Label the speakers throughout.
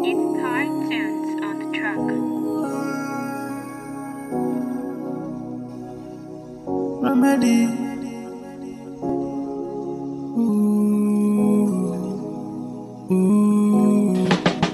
Speaker 1: It's cartoons on the track.
Speaker 2: Remedy. Ooh. Ooh.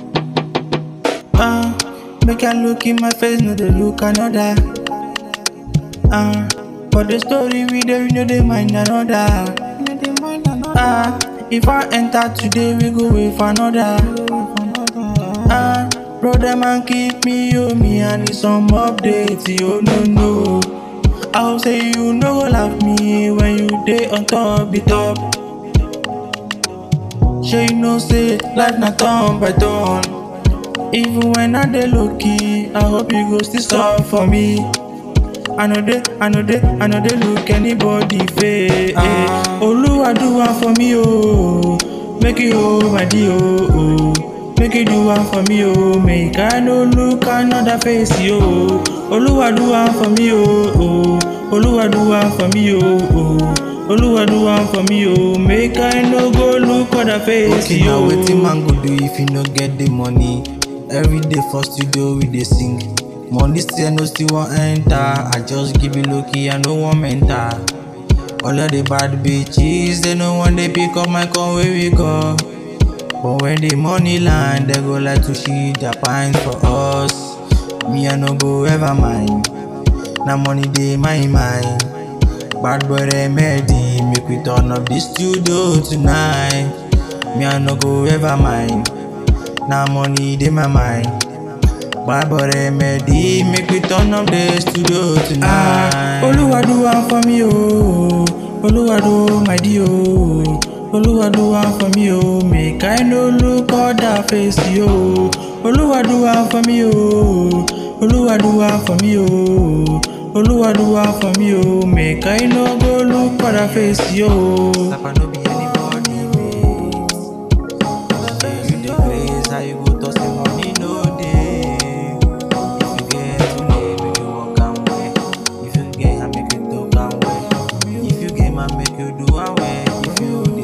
Speaker 2: Ah, make I look in my face, no they look another. Ah, for the story we dey, we know they mind another. Ah, if I enter today, we go wait for another. Ah, brother man keep me, oh me, I need some updates, oh no no. I hope say you no go laugh me when you dey on top the top. Sure you know say life na turn by turn. Even when I dey low key, I hope you go still stop for me. I know dey, I know dey, I know dey look anybody face. Oluwa do one for me oh, make you hold my dear oh. oh. Make you do one for me oh, make I no look another face yo. Oluwa do one for me oh, oh. Oluwa do one for me oh, oh. Oluwa do one for me oh, make I no go look other face
Speaker 3: Okay, now
Speaker 2: yo.
Speaker 3: wetin man go do if he no get the money? Every day for studio we dey sing. Money still no still wan enter. I just give it low key, I no wan mental. All of the bad bitches, they no want they pick up my call where we go. But when the money land, they go like to shit their pines for us. Me I no go ever mind. Now money dey my mind. Bad boy remedy, make we turn up the studio tonight. Me I no go ever mind. Now money dey my mind. Bad boy remedy, make we turn up the studio
Speaker 2: Ah,
Speaker 3: tonight.
Speaker 2: Oluwa do one for me oh, Oluwa do my dear oh, Oluwa do one for me oh, make I no look other face yo. Oluwa do one for me oh, Oluwa do one for me oh, Oluwa do one for me oh, make I no go look other face yo.
Speaker 3: Sapa no be anybody, mate. Say you dey craze, how you go talk say money no dey? If you get money, make you work am well. If you get am, make you talk am well. If you get man, make you do am well. If you